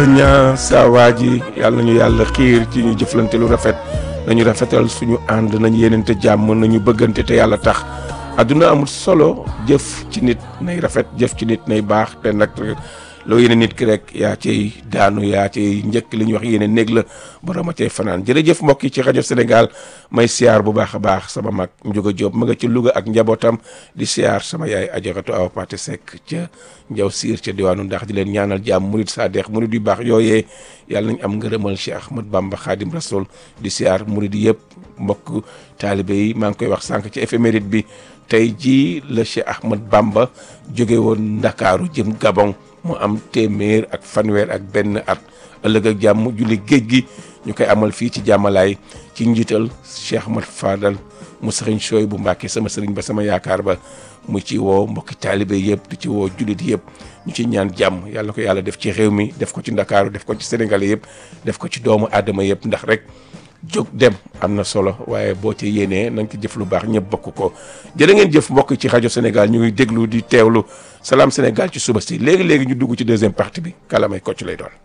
ñaa saa waa ji yàlla nañu yàlla xiir ci ñu jëflante lu rafet nañu rafetal suñu ànd nañu yenente jàmm nañu bëggante te yàlla tax adduna amul solo jëf ci nit nay rafet jëf ci nit nay baax te nag loo yéene nit ki rek yaa cay daanu yaa cay njëkk li ñuy wax yéene néeg la borom a cay fanaan jërëjëf mbokk yi ci rajo Sénégal may siyaar bu baax a baax sama mag Ndiouga Diop ma nga ci Louga ak njabootam di siyaar sama yaay ajaratu Awa Paté Seck ca Njaw Siir ca diwaanu ndax di leen ñaanal jàmm murid Sadex murid yu baax yooyee yàlla nañ am ngërëmal Cheikh Ahmad Bamba Khadim Rasoul di siyaar murid yëpp mbokk taalibe yi maa ngi koy wax sànq ci éphéméride bi tey jii la Cheikh Ahmad Bamba jóge woon Ndakaaru jëm Gabon mu am téeméer ak fanweer ak benn at ëllëg ak jàmm julli géej gi ñu koy amal fii ci jàmmalaay ci njiital Cheikh Ahmad Fadal mu sëriñ Sooy bu Mbàkke sama sëriñ ba sama yaakaar ba mu ci woo mbokki taalibe yëpp di ci woo jullit yëpp ñu ci ñaan jàmm yàlla ko yàlla def ci réew mi def ko ci Ndakaaru def ko ci Sénégal yëpp def ko ci doomu aadama yëpp ndax rek jóg dem am na solo waaye boo ci yéenee nañ ko jëf lu baax ñëpp bokk ko jërë ngeen jëf mbokk ci rajo Sénégal ñu ngi déglu di teewlu salaam Sénégal ci suba si léegi léegi ñu dugg ci deuxième partie bi kalamay kocc lay doon.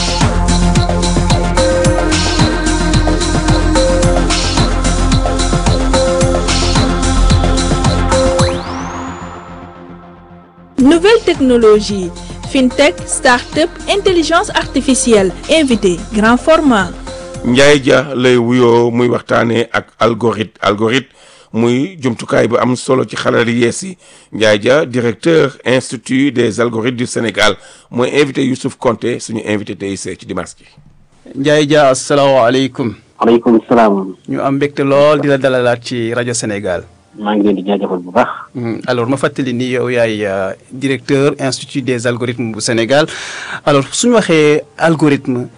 Nouvelle technologie, fintech, start-up, intelligence artificielle, invité, grand format. Ndiaye Dia lay wuyoo muy waxtaanee ak algorithme algorithme muy jumtukaay bu am solo ci xarala yees yi Ndiaye Dia directeur institut des algorithmes du Sénégal mooy invité Youssouf Konté suñu invité tey ci dimanche ji. Ndiaye Dia asalaamaaleykum. waaleykum salaam. ñu am mbégte lool di la dalalaat ci rajo Sénégal. maa ngi leen di jaajëfal bu baax. alors ma fàttali ni yow yaay directeur institut des algorithmes bu Sénégal alors suñu waxee algorithme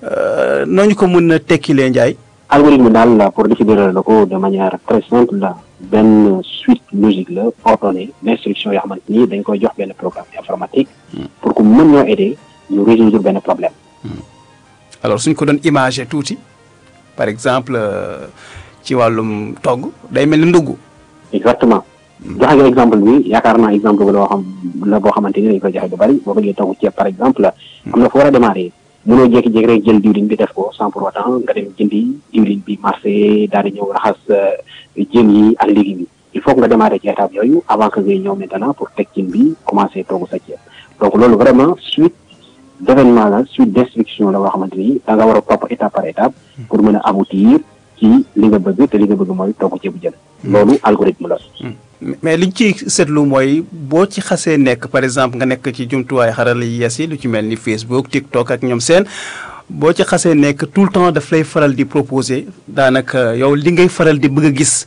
nooñu ko mën a tekkilee Ndiaye. algorithme daal la pour définir la ko de manière très simple la benn suite logique la ordonnée d'instruction yoo xamante ni dañ koy jox benn programme informatique. pour que mën ñoo aider ñu résoudre benn problème. alors suñ ko doon imagé tuuti par exemple ci wàllum togg day mel ni ndugg. exactement joxe nga exemple bi yaakaar naa exemple bi loo xam la boo xamante ni dañ koy joxe bu bari boo bëggee togg ceeb par exemple am na fu war a démarrer mënoo jékki-jékki rek jël diwlin bi def ko sans pour autant nga dem jëndi diwlin bi marché daal di ñëw raxas jën yi ak légumes yi il faut que nga démarrer ci étape yooyu avant que ngay ñëw maintenant pour teg cin bi commencer togg sa ceeb donc loolu vraiment suite d'événement la suite d'instruction la boo xamante ni da nga war a topp étape par étape pour mën a aboutir ci li nga bëgg te li nga bëgg mooy togg ceebu jën loolu algorithme la mais liñ ci seetlu mooy boo ci xasee nekk par exemple nga nekk ci jumtuwaay xarala yi yees yi lu ci mel ni Facebook TikTok ak ñoom seen boo ci xasee nekk tout le temps daf lay faral di proposer daanaka yow li ngay faral di bëgg a gis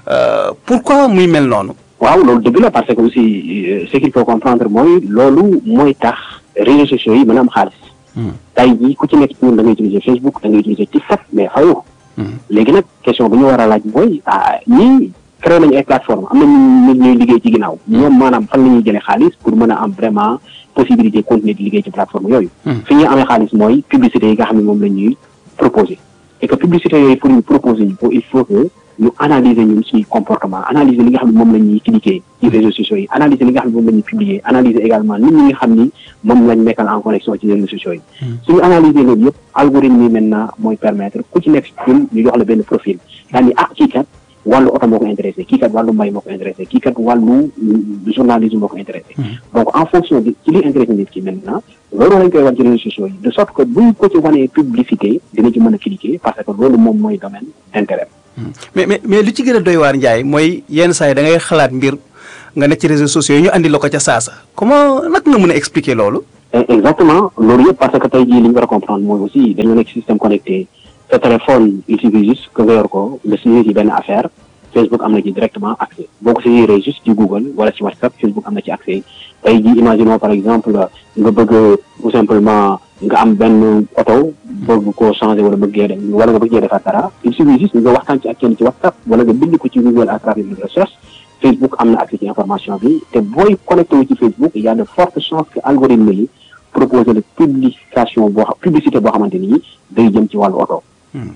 pourquoi muy mel noonu. waaw loolu dëgg la parce que aussi ce qu'il faut comprendre mooy loolu mooy tax réseaux sociaux yi mën a am xaalis. tey jii ku ci nekk ci ñun da ngay utiliser Facebook da ngay utiliser TikTok mais fayoo. léegi nag question bu ñu war a laaj mooy ah ñii créé nañu ay plateforme am nañu nit ñuy liggéey ci ginnaaw ñoom maanaam fan la ñuy jëlee xaalis pour mën a am vraiment possibilité continuer di liggéey ci plateforme yooyu fi ñuy amee xaalis mooy publicité yi nga xam ne moom la ñuy proposer et que publicité yooyu pour ñu proposer ñu ko il faut que ñu analyser ñun suñu comportement analyser li nga xam ne moom la ñuy cliquer ci réseaux sociaux yi analyser li nga xam ne moom la ñuy publier analyser également nit ñi nga xam ni moom lañ nekkal en connexion ci réseaux sociaux yi suñu analyser loolu yëpp algorithme yi maintenant mooy permettre ku ci nekk ñun ñu jox la benn profil daal ni ah kii kat wàllu oto moo ko intéressé kii kat wàllu mbay moo ko intéressé kii kat wàllu journalisme moo ko intéressé donc en fonction de ci li intéressé nit ki maintenant loolu lañ koy wan ci réseaux sociaux yi de sorte que buñ ko ci wanee publicité dina ci mën a cliquer parce que loolu moom mooy domaine intérêt mais mais mais li ci gën a doy waar Ndiaye mooy yenn saa yi da ngay xalaat mbir nga nekk ci réseaux sociaux yi ñu andi la ko ca saasa comment nag nga mën a expliquer loolu. exactement loolu yëpp parce que tey jii li ñu war a comprendre mooy aussi dañoo nekk système connecté sa téléphone il suffit juste que nga yor ko nga saisir ci benn affaire Facebook am na ci directement accès boo ko saisiree juste ci Google wala ci WhatsApp Facebook am na ci accès tey jii imaginons par exemple nga bëgg tout simplement nga am benn oto bëgg koo changer wala bëggee dem wala nga bëggee defar dara il suffit juste nga waxtaan ci ak kenn ci WhatsApp wala nga bind ko ci Google à travers une recherche Facebook am na accès ci information bi te booy connecté wu ci Facebook il y a de fortes chances que algorithme yi proposer la publication boo xam publicité boo xamante ni day jëm ci wàllu oto.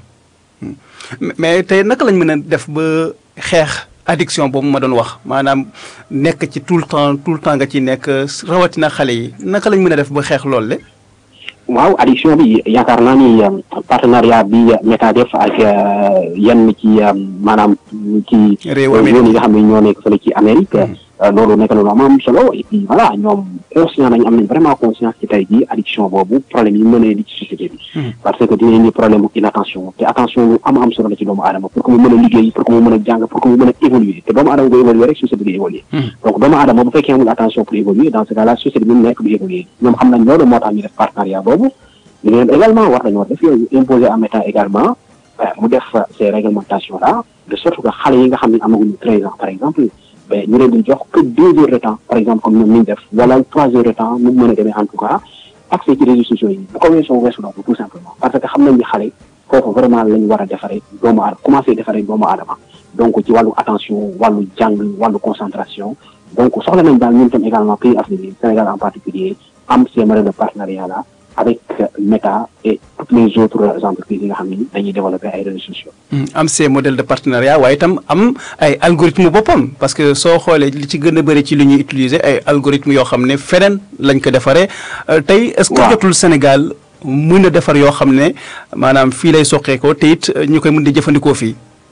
mais tey naka lañ mën a def ba xeex addiction boobu ma doon wax maanaam nekk ci tout le temps tout le temps nga ci nekk rawatina xale yi naka lañ mën a def ba xeex loolu le waaw addiction bi yaakaar naa ni partenariat bi Meta def ak yenn ci maanaam ci Réewu yoon Amérique. yi nga xam ne ñoo nekk fële ci Amérique loolu nekk na lu am am solo et puis voilà ñoom conscient nañ am nañ vraiment conscience ci tey jii addiction boobu problème yi mën a indi ci société bi parce que dina indi problème bu inattention te attention lu am am solo la ci doomu aadama pour que mu mën a liggéey pour que mu mën a jàng pour que mu mën a évoluer te doomu aadama bu évoluer rek société bi évoluer donc doomu aadama bu fekkee amul attention pour évoluer dans ce cas là société bi mu nekk du évoluer ñoom xam nañ loolu moo tax ñu def partenariat boobu ñu leen également war nañoo def yooyu imposer en État également euh, mu def euh, ces réglementations là de sorte que xale yi nga xam ne amaguñu treize ans par exemple ben ñu leen di jox que deux heures de temps par exemple comme ñoom ni ñu def wala trois heures de temps mu mën a demee en tout cas accès ci réseaux sociaux yi bu ko weesoo weesu donc tout simplement parce que xam nañ ni xale foofu vraiment lañ war a defaree doomu aadama commencé defaree doomu aadama donc ci wàllu attention wàllu jàng wàllu concentration donc soxla nañ daal ñun tam également pays africain Sénégal en particulier am ces modèles de partenariat là avec euh, Meta et toutes les autres entreprises yi nga xam ni dañuy développer ay réseaux sociaux. am ces modèles de partenariat waaye itam am ay algorithme boppam parce que soo xoolee li ci gën a bëri ci li ñuy utiliser ay algorithme yoo xam ne feneen lañ ko defaree Euh, tey est-ce que Waaw. jotul Sénégal mën a defar yoo xam ne maanaam fii lay soqeekoo te it euh, ñu koy mën di jëfandikoo fii.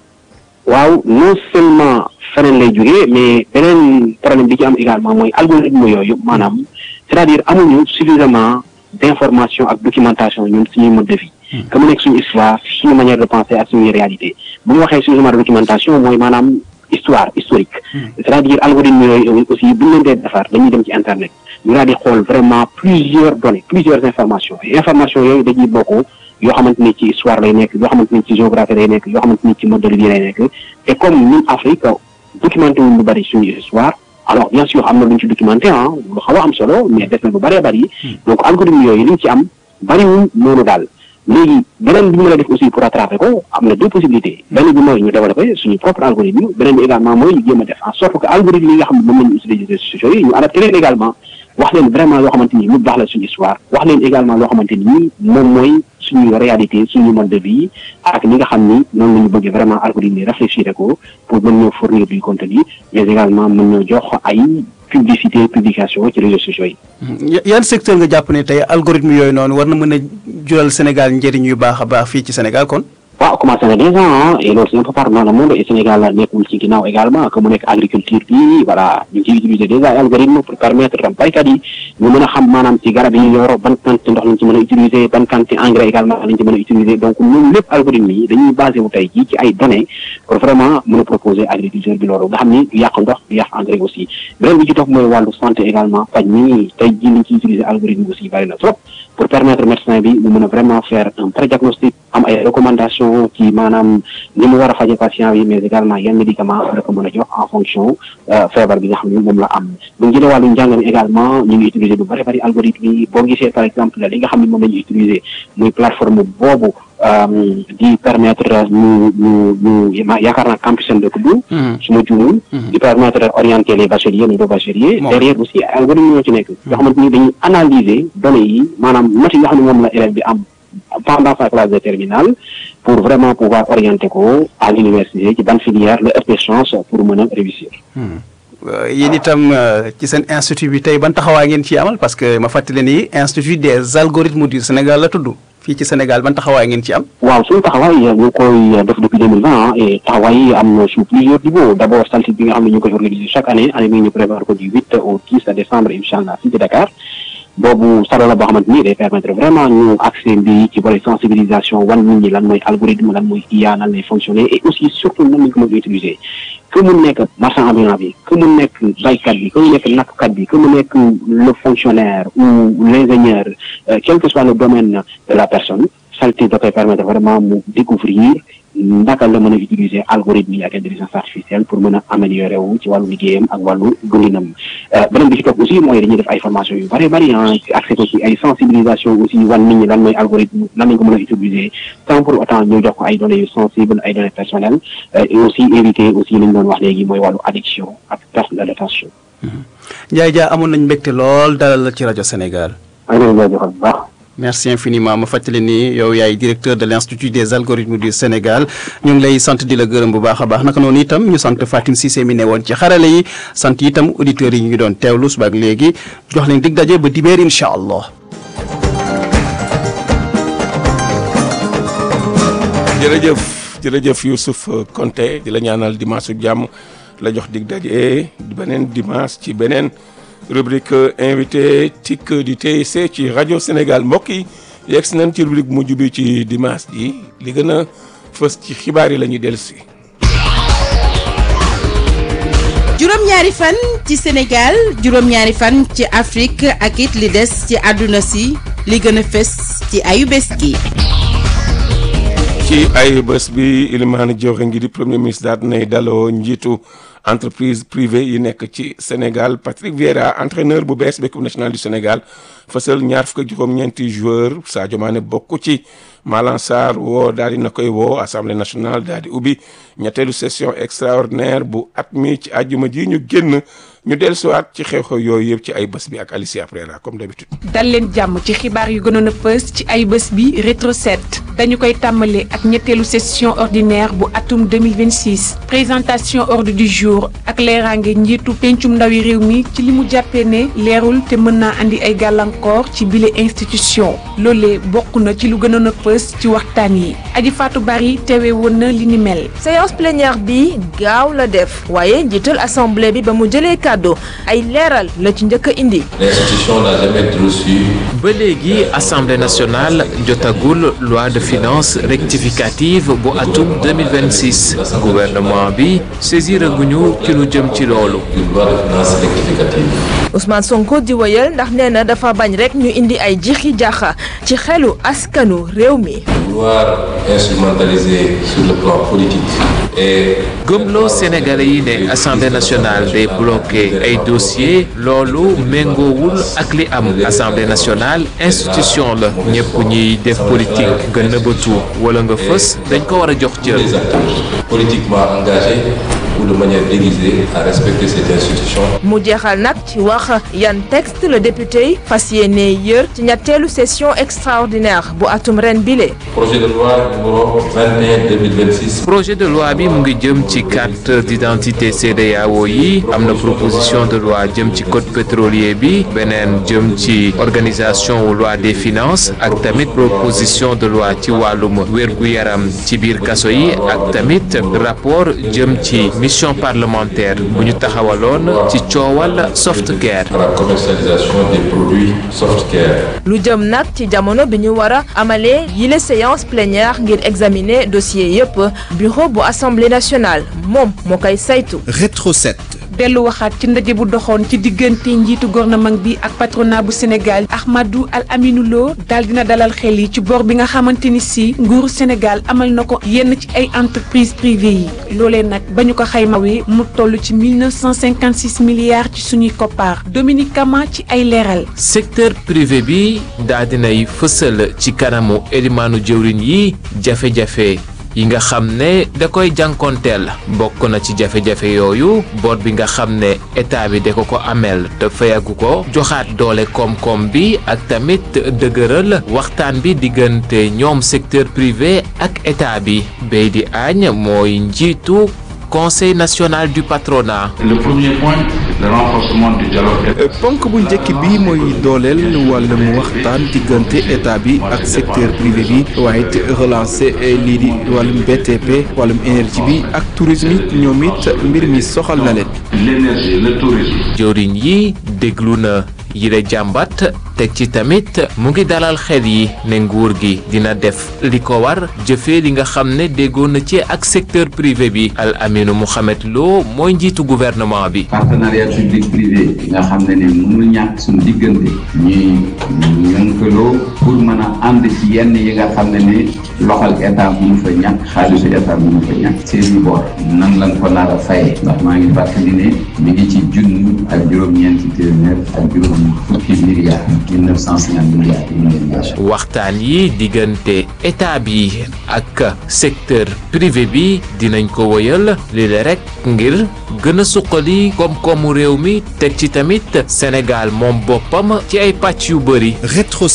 waaw non seulement feneen lay jógee mais beneen problème bi ci am également mooy algorithme yooyu maanaam c'est-à-dire amuñu suffisamment d'information ak documentation ñun suñuy mode de vie que mu nekk suñu histoire suñu manière de penser ak suñuy réalité bu ñu waxee suffisamment de documentation mooy maanaam histoire historique c'est-à-dire algorithme yooyu aussi bu ñu leen dee defar dañuy dem ci internet ñu daal di xool vraiment plusieurs données plusieurs informations et informations yooyu dañuy bokk yoo xamante ni ci histoire lay nekk yoo xamante ni ci géographie lay nekk yoo xamante ni ci mode de vie lay nekk et comme ñun Afrique documenté wuñ lu bari suñu histoire alors bien sûr am na lu ñu ci documenté ah lu xaw a am solo mais des na lu bëree bëri donc algorithme yooyu li ñu ci am bariwul noonu daal léegi beneen bi ñu mën a def aussi pour rattraper ko am na deux possibilités benn bi mooy ñu développer suñu propre algorithme beneen bi également mooy ñu jéem a def en sorte que algorithme yi nga xam ne moom la ñu utiliser réseaux sociaux yi ñu adapté leen également wax leen vraiment loo xamante ni lu baax la suñu histoire wax leen également loo xamante ni moom mooy suñu réalité suñu mode de vie ak li nga xam ni noonu la ñu bëggee vraiment algorithme yi réfléchir ko pour mën ñoo fournir du contenu mais également mën ñoo jox ay publicité publication ci réseaux sociaux yi. Ya- yan secteur nga jàpp ne tey algorithme yooyu noonu war na mën a jural Sénégal njëriñ yu baax a baax fii ci Sénégal kon. waaw commencé na déjà ah et loolu c'est un peu partout dans le monde et Sénégal nekkul ci ginnaaw également que mu nekk agriculture bi voilà ñu ngi ciy utiliser déjà ay algorithme pour permettre tam baykat yi ñu mën a xam maanaam ci garab yi ñu yor ban quantité ndox lañ ci mën a utiliser ban quantité engrais également lañ ci mën a utiliser donc ñun lépp algorithme yi dañuy basé wu tey jii ci ay données pour vraiment mën a proposer agriculture bi loolu nga xam ni du yàq ndox du yàq engrais aussi beneen bi ci topp mooy wàllu santé également faj mi tey jii liñ ciy utiliser algorithme aussi bari na trop pour permettre médecin bi mu mën a vraiment faire un pré-diagnostic am ay recommandations ci maanaam ni mu war a faje patient bi mais également yan médicament la ko mën a jox en fonction feebar bi nga xam ne moom la am bu ñu jëlee wàllu njàng mi également ñu ngi utiliser lu bari bari algorithme yi boo gisee par exemple li nga xam ne moom la ñuy utiliser muy plateforme boobu di permettre ñu ñu ñu ma yaakaar naa campus de tudd su ma juumul di permettre orienter les bacheliers les bacheliers derrière aussi ay algorithme ñoo ci nekk yoo xamante ni dañuy analyser données yi maanaam notes yi nga xam ne moom la élève bi am pendant sa classe de terminale pour vraiment pouvoir orienter ko à l'université ci ban filière la ëpp chance pour mën a réussir yéen itam ci seen institut bi tey ban taxawaay ngeen ci amal parce que ma fàttali ni institut des algorithmes du Sénégal la tudd fii ci Sénégal ban taxawaay ngeen ci am. waaw suñu taxawaay ñu ngi koy def depuis deux mille vingt et taxawaay yi am na sous plusieurs niveaux d' abord saltit bi nga xam ne ñu ngi koy organiser chaque année année bi ñu prévoir ko du huit au dix décembre incha allah fii ci Dakar. boobu salo la boo xamante ni day permettre vraiment ñu accès bi ci volet sensibilisation wan nit ñi lan mooy algorithme lan mooy IA nan lay fonctionner et aussi surtout nan lañ ko mën a utiliser que mu nekk marchand ambulant bi que mu nekk baykat bi que mu nekk nappkat bi que mu nekk le fonctionnaire ou l'ingénieur quel que soit le domaine de la personne salté da koy permettre vraiment mu découvrir naka la mën a utiliser algorithme yi ak intelligence artificielle pour mën a améliorer wu ci wàllu liggéeyam ak wàllu dundinam beneen bi ci topp aussi mooy dañuy def ay formation yu bari bari ah accès ko ci ay sensibilisation aussi wan nit ñi lan mooy algorithme lan lañ ko mën a utiliser sans pour autant ñu jox ko ay données yu sensibles ay données personnelles et aussi éviter aussi li ñu doon wax léegi mooy wàllu addiction ak perte d'attention. Ndiaye Dia amoon nañ mbégte lool dalal la ci rajo Sénégal. maa ngi leen di jaajëfal bu baax. merci infiniment ma fàttali ni yow yaay directeur de l' institut des algorithmes du Sénégal ñu ngi lay sant di la gërëm bu baax a baax naka noonu itam ñu sant Fatim Cissé mi ne woon ci xarale yi sant itam auditeurs yi ñu doon teewlu suba ak léegi jox leen dig daje ba dibeer incha allah. jërëjëf jërëjëf Youssouf Konté di la ñaanal dimanche su jàmm la jox dig daje beneen dimanche ci beneen rubrique invité TIC du TIC ci rajo Sénégal mbokk yi yegg si nañ ci rubrique mujj bi ci dimanche ji li gën a fës ci xibaar yi la ñuy dellu si. juróom-ñaari fan ci Sénégal juróom-ñaari fan ci Afrique ak it li des ci àdduna si li gën a fës ci ayu bés gi. ci ay bés bi Ilimane Dioré ngi di premier ministre daal dinay daloo njiitu entreprise privée yi nekk ci Sénégal Patrick Vieira entraîneur bu bees bi équipe nationale du Sénégal fësal ñaar fukk ak juróom-ñeenti joueur Sadio Mané bokk ci Malang Sarr woo daal di na koy woo assemblée nationale daal di ubbi ñetteelu session extraordinaire bu at mi ci àjjuma ji ñu génn ñu dellusiwaat ci xew-xew yooyu yëpp ci ay bés bi ak Alicia Prera comme d'habitude dal leen jàmm ci xibaar yu gënoon a fës ci ay bés bi rétro 7 dañu koy tàmbale ak ñetteelu session ordinaire bu atum 2026 présentation ordre du jour ak leeraange njiitu pencum ndawi réew mi ci li mu jàppee ne leerul te mën naa andi ay gàllankoor ci bile institution loolee bokk na ci lu gënoon a fës ci waxtaan yi aji Fatou Bari teewe woon na li ni mel séance plénière bi gaaw la def waaye njiital assemblée bi ba mu jëlee kàddu ay leeral la ci njëkk a indi L'institution n'a jamais reçu ba léegi assemblée nationale jotagul loi de finances rectificative bu atum 2026 gouvernement bi saisir aguñu ci lu jëm ci loolu une loi de finances rectificative. Ousmane Sonko di wëyal ndax nee na dafa bañ rek ñu indi ay jixi jaxa ci xelu askanu réew mi Vouloir instrumentaliser sur le plan politique et gëmloo sénégalais yi ne assemblée nationale day bloqué ay dossiers loolu méngoowul ak li am assemblée nationale institution la ñëpp ñuy def politique nga nëbbatu wala nga fës dañ ko war a jox cër les acteurs politiquement engagés ou de manière déguisée à respecter cette institution. mu jeexal nag ci wax yan texte le député yi fas yéene yër ci ñetteelu session extraordinaire bu atum ren bile Projet de loi numéro 21-2026 projet de loi bi mu ngi jëm ci carte d'identité CEDEAO yi am na proposition de loi jëm ci code pétrolier bi beneen jëm ci organisation wu loi des finances ak tamit proposition de loi ci wàllum wér-gu-yaram ci biir kaso yi ak tamit rapport jëm ci mission parlementaire bu ñu taxawaloon ci coowal softcare à la commercialisation des produits softcare. lu jëm nag ci jamono bi ñu war a amalee yile séance plénière ngir examiner dossier yépp bureau bu assemblée nationale moom moo koy saytu Rétro 7. dellu waxaat ci ndaje bu doxoon ci diggante njiitu gouvernement bi ak patronat bu Sénégal Ahmadou Al Aminou Lo daal dina dalal xel yi ci bor bi nga xamante ni si nguuru Sénégal amal na ko yenn ci ay entreprise privée yi loolee nag ba ñu ko xaymawee mu toll ci 1956 milliards ci suñuy koppaar Dominique Kama ci ay leeral secteur privé bi daa dinay fësal ci kanamu elimaanu jëwriñ yi jafe-jafe yi nga xam ne da koy jànkonteel bokk na ci jafe-jafe yooyu bor bi nga xam ne état bi da ko ko ameel te fayagu ko joxaat doole koom-koom bi ak tamit dëgëral waxtaan bi diggante ñoom secteur privé ak état bi Beydi Agne mooy njiitu conseil national du patronat Le premier point, le renforcement du dialogue. ponk bu njëkk bi mooy dooleel wàllum waxtaan diggante état bi ak secteur privé bi waaye it relancer lii di wàllum BTP wàllum énergie bi ak tourisme it ñoom it mbir mi soxal na leen. L'énergie, le tourisme. jëwriñ yi déglu na yile jàmbat teg ci tamit mu ngi dalal xel yi ne nguur gi dina def li ko war jëfee li nga xam ne déggoon na ci ak secteur privé bi Al Aminu Mohamed Lo mooy njiitu gouvernement bi partenariat public privé nga xam ne ne mënul ñàkk suñu diggante ñuy ñënkaloo pour mën a ànd ci yenn yi nga xam ne ne loxal état mënu fa ñàkk xaalisu état mënu fa ñàkk seeni bor nan lañ ko nar a fayee ndax maa ngi fàttali ne mi ngi ci junni ak juróom-ñeenti téeméer ak juróom fukki milliards 1950 milliards yi ñu leen jox. waxtaan yi diggante état bi ak secteur privé bi dinañ ko wëyal li la rek ngir gën a suqali koom-koomu réew mi teg ci tamit Sénégal moom boppam ci ay pàcc yu bëri Rétro 7.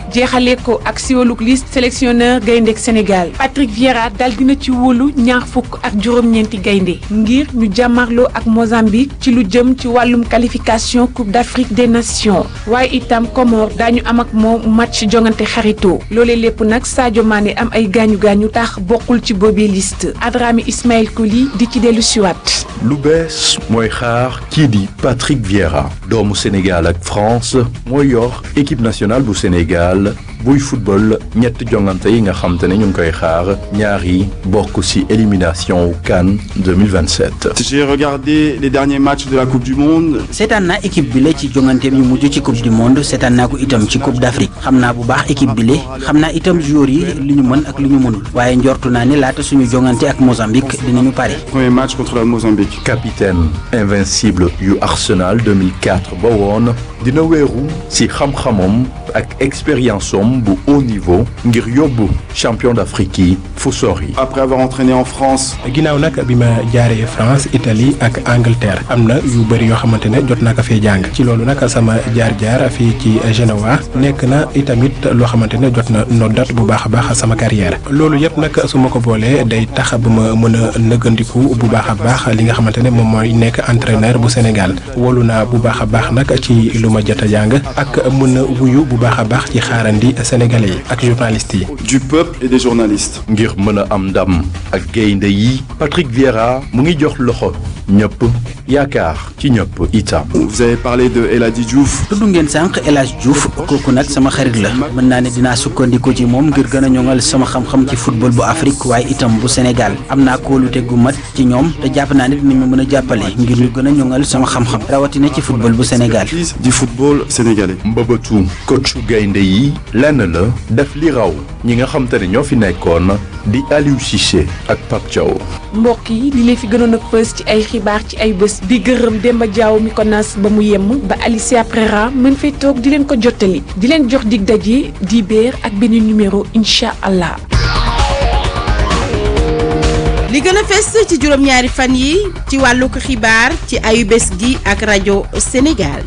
jeexalee ko ak siwaluk liste sélectionneur gayndek Sénégal Patrick Vieira dal dina ci wóolu ñaar fukk ak juróom-ñeenti gaynde ngir ñu jàmmarloo ak Mozambique ci lu jëm ci wàllum qualification Coupe d'Afrique des Nations waaye itam Comores daañu am ak moom match jongante xarito loolee lépp nag Sadio Mané am ay gaañu gaañu tax bokkul ci boobee liste Adrami Ismaël Koli di ci dellu siwaat lu bees mooy xaar kii di Patrick Vieira doomu Sénégal ak France mooy yor équipe nationale bu Sénégal buy football ñett jongante yi nga xam te ne ñu ngi koy xaar ñaar yi bokk ci élimination CAN 2027. J'ai regardé les derniers matchs de la Coupe du Monde. seetaan naa équipe bile ci jonganteem yu mujj ci Coupe du Monde seetaan naa ko itam ci Coupe d'Afrique xam naa bu baax équipe bile xam naa itam joueurs yi li ñu mën ak li ñu mënul waaye njortu naa ne laata suñu jongante ak Mozambique dinañu pare. Premier match contre la Mozambique. capitaine invincible yu Arsenal 2004 ba woon dina wéeru ci xam-xamam ak expérience am bu haut niveau ngir yóbbu champion d'Afrique yi fu sori. Après avoir entraîné en France. ginnaaw nag bi ma jaaree France Italie ak Angleterre am na yu bëri yoo xamante ne jot naa ko fee jàng ci loolu nag sama jaar-jaar fii ci Genoa nekk na itamit loo xamante ne jot na noddat bu baax a baax sama carrière loolu yëpp nag su ma ko boolee day tax ba ma mën a nëggandiku bu baax a baax li nga xamante ne moom mooy nekk entraîneur bu Sénégal wóolu naa bu baax a baax nag ci lu ma jot a jàng ak mën a wuyu bu baax a baax ci xaarandi sénégalais yi ak journalistes yi. Du peuple et des journalistes. ngir mën a am ndam ak gaynde yi Patrick Vieira mu ngi jox loxo ñëpp yaakaar ci ñëpp itam. Vous avez parlé de El Hadji Diouf. tudd ngeen sànq El Hadj Diouf kooku nag sama xarit la mën naa ne dinaa sukkandiku ci moom ngir gën a ñoŋal sama xam-xam ci football bu Afrique waaye itam bu Sénégal am naa kóolute gu mat ci ñoom te jàpp naa ne dinañ ma mën a jàppale ngir ñu gën a ñoŋal sama xam-xam rawatina ci football bu Sénégal. Du football sénégalais. mbëbëtu coachu gaynde yi lenn la def li raw ñi nga xam te ne ñoo fi nekkoon di Aliou Cissé ak Pape Thiaw. mbokk yi li leen fi gënoon a fës ci ay xibaar ci ay bés di gërëm Demba Diaw mi ko nas ba mu yemm ba Alicia Prera mën fay toog di leen ko jottali di leen jox dig daje di béer ak benn numéro incha allah. li gën a fes ci juróom-ñaari fan yi ci wàllug xibaar ci ayu bés gi ak rajo Sénégal.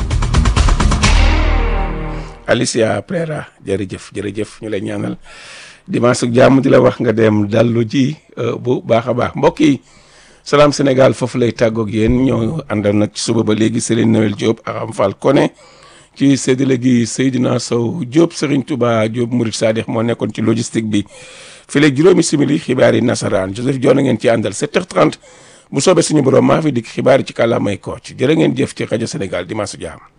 Alicia Prera jërëjëf jërëjëf ñu lay ñaanal dimanche ak jàmm di la wax nga dem dallu ji bu baax a baax mbokk yi salaam Sénégal foofu lay tàggoog yéen ñoo àndal nag ci suba ba léegi Serigne Noël Diop ak Am Fall Koné ci séddale gi Seydina Sow Diop Serigne Touba Diop Murid Sadikh moo nekkoon ci logistique bi fii léegi juróomi simili xibaar yi nasaraan Joseph Dione ngeen ci àndal 7h30 bu soobee suñu borom maa fi dikk xibaar yi ci kàllaamay Kocc jërë ngeen jëf ci rajo Sénégal dimanche ak jàmm.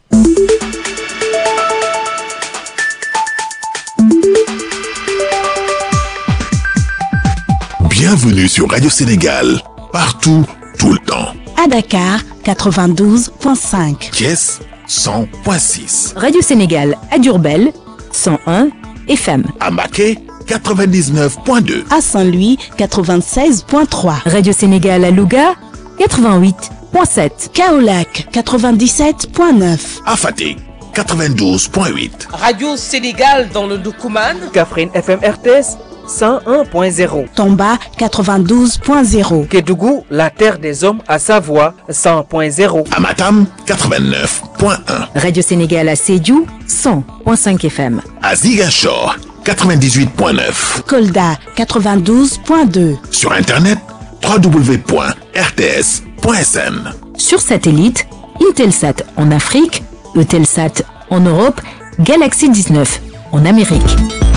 Bienvenue sur Radio Sénégal, partout, tout le temps. À Dakar, 92.5. Thiès, 100.6. Radio Sénégal à Diourbel, 101 FM. À Maquet, 99.2. À Saint-Louis, 96.3. Radio Sénégal à Louga, 88.7. Kaolac, 97.9. À Fatick, 92.8. Radio Sénégal dans le Doukouman. Kaffrine FM RTS. 101.0. Tomba 92.0. Kédougou, la terre des hommes à Savoie 100.0. Amatam 89.1. Radio Sénégal à Sédhiou 100.5 FM. À Ziguinchor 98.9. Kolda 92.2. Sur internet www.rts.sn. Sur satellite, Intelsat en Afrique, Eutelsat en Europe, Galaxy 19 en Amérique.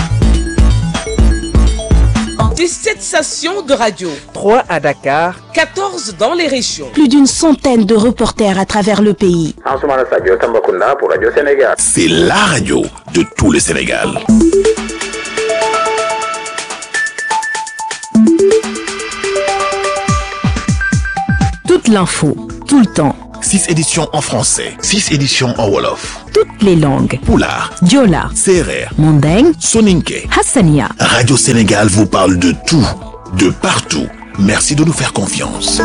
17 stations de radio. 3 à Dakar. 14 dans les régions. Plus d'une centaine de reporters à travers le pays. pour Radio Sénégal. C'est la radio de tout le Sénégal. Toute l'info, tout le temps. 6 éditions en français, 6 éditions en Wolof. Toutes les langues. Poulard, Diola, Serer, Mandeng, Soninke. Hassania. Radio Sénégal vous parle de tout, de partout. Merci de nous faire confiance.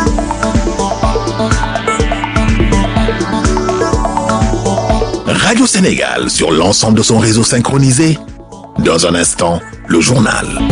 Radio Sénégal sur l'ensemble de son réseau synchronisé. Dans un instant, le journal.